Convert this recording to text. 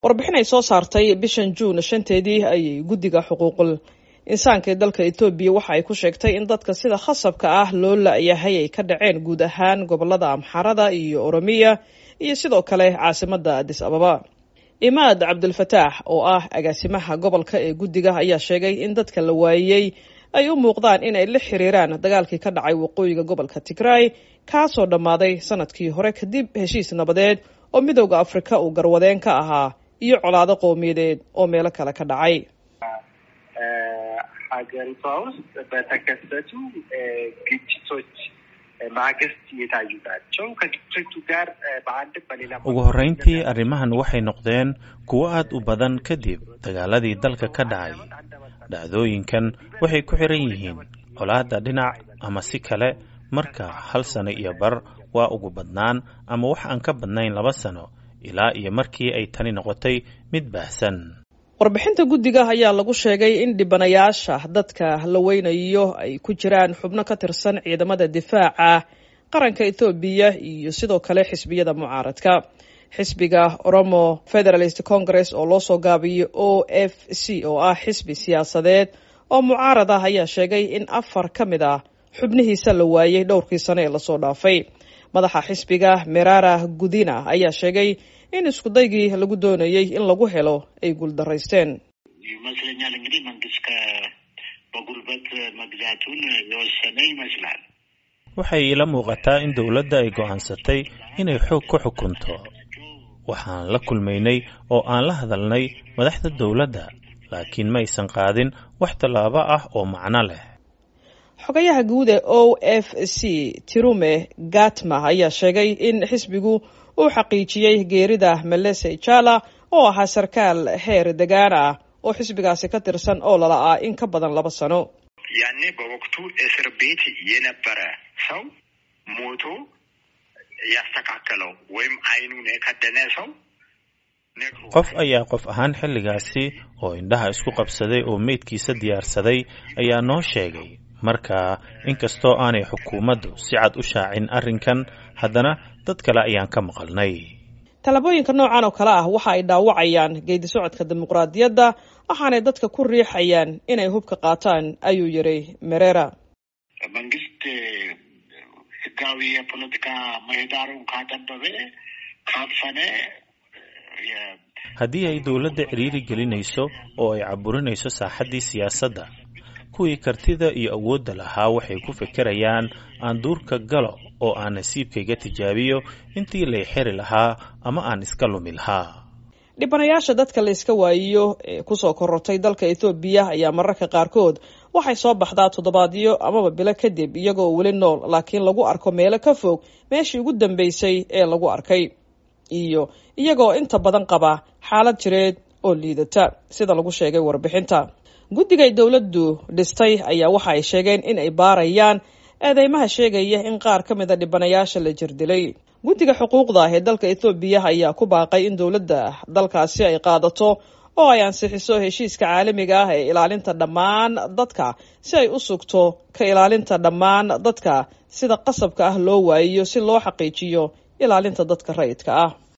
warbixin ay soo saartay bishan juun shanteedii ayay guddiga xuquuqul insaanka ee dalka etoobiya waxa ay ku sheegtay in dadka sida khasabka ah loo la-yahay ay ka dhaceen guud ahaan gobolada amxarada iyo oromiya iyo sidoo kale caasimadda adis ababa imaad cabdulfataax oo ah agaasimaha gobolka ee guddiga ayaa sheegay in dadka la waayey ay u muuqdaan in ay la xiriiraan dagaalkii ka dhacay waqooyiga gobolka tigray kaasoo dhammaaday sanadkii hore kadib heshiis nabadeed oo midowda afrika uu garwadeen ka ahaa iyo colaado qowmiyadeed oo meelo kale ka dhacay ሀገሪቷ ውስጥ በተከሰቱ ግጭቶች ማግስት የታዩ ናቸው። ከግጭቱ ጋር በአንድም በሌላ ugu horrayntii arrimahan waxay noqdeen kuwo aad u badan kadib dagaaladii dalka ka dhacay dhacdooyinkan waxay ku xiran yihiin colaadda dhinac ama si kale marka hal sano iyo bar waa ugu badnaan ama wax aan ka badnayn laba sano ilaa iyo markii ay tani noqotay mid baahsan warbixinta guddiga ayaa lagu sheegay in dhibanayaasha dadka la weynayo ay ku jiraan xubno ka tirsan ciidamada difaaca qaranka ethoobiya iyo sidoo kale xisbiyada mucaaradka xisbiga oromo federalist congress oo loo soo gaabiyo o f c oo ah xisbi siyaasadeed oo mucaarad ah ayaa sheegay in afar ka mid ah xubnihiisa la waayey dhowrkii sano ee lasoo dhaafay madaxa xisbiga merara gudina ayaa sheegay in iskudaygii lagu doonayey in lagu helo ay guuldaraysteen ይመስለኛል እንግዲህ መንግስት በጉልበት መግዛቱን የወሰነ ይመስላል። waxay ila muuqataa in dowladda ay go'aansatay inay xoog ku xukunto waxaan la kulmaynay oo aan la hadalnay madaxda dowladda laakiin ma aysan qaadin wax tallaabo ah oo macno leh xogayaha guud ee o f c tirume gatma ayaa sheegay in xisbigu uu xaqiijiyey geerida melese jala oo ahaa sarkaal heer degaan ah oo xisbigaasi ka tirsan oo lala-aa in ka badan laba sano ያኔ በወቅቱ እስር ቤት የነበረ ሰው ሞቶ ያስተካከለው ወይም አይኑን የከደነ ሰው qof ayaa qof ahaan xilligaasi oo indhaha isku qabsaday oo meydkiisa diyaarsaday ayaa noo sheegay marka inkastoo aanay xukuumaddu si cad u shaacin arrinkan haddana dad kale ayaan ka maqalnay tallaabooyinka noocan oo kale ah waxa ay dhaawacayaan geedi socodka dimuqraadiyadda waxaanay dadka ku riixayaan inay hubka qaataan ayuu yidhi merera መንግስት ህጋዊ የፖለቲካ ምህዳሩን ካጠበበ ካፈነ haddii ay dowladda cidhiiri gelinayso oo ay caburinayso saaxaddii siyaasadda kuwii kartida iyo awoodda lahaa waxay ku fekerayaan aan duurka galo oo aan nasiibkayga tijaabiyo intii lay xiri lahaa ama aan iska lumi lahaa dhibanayaasha dadka la yska waayiyo ee kusoo korortay dalka ethoobiya ayaa mararka qaarkood waxay soo baxdaa toddobaadyo amaba bilo kadib iyagoo weli nool laakiin lagu arko meelo ka fog meeshii ugu dambeysay ee lagu arkay iyo iyagoo inta badan qaba xaalad jireed oo liidata sida lagu sheegay warbixinta guddigay dowladdu dhistay ayaa waxa ay sheegeen in ay baarayaan eedeymaha sheegaya in qaar ka mida dhibanayaasha la jirdilay guddiga xuquuqda ee dalka ethoobiya ayaa ku baaqay in dowladda dalkaasi ay qaadato oo ay ansixiso heshiiska caalamiga ah ee ilaalinta dhammaan dadka si ay u sugto ka ilaalinta dhammaan dadka sida qasabka ah loo waayiyo si loo xaqiijiyo ilaalinta dadka rayidka ah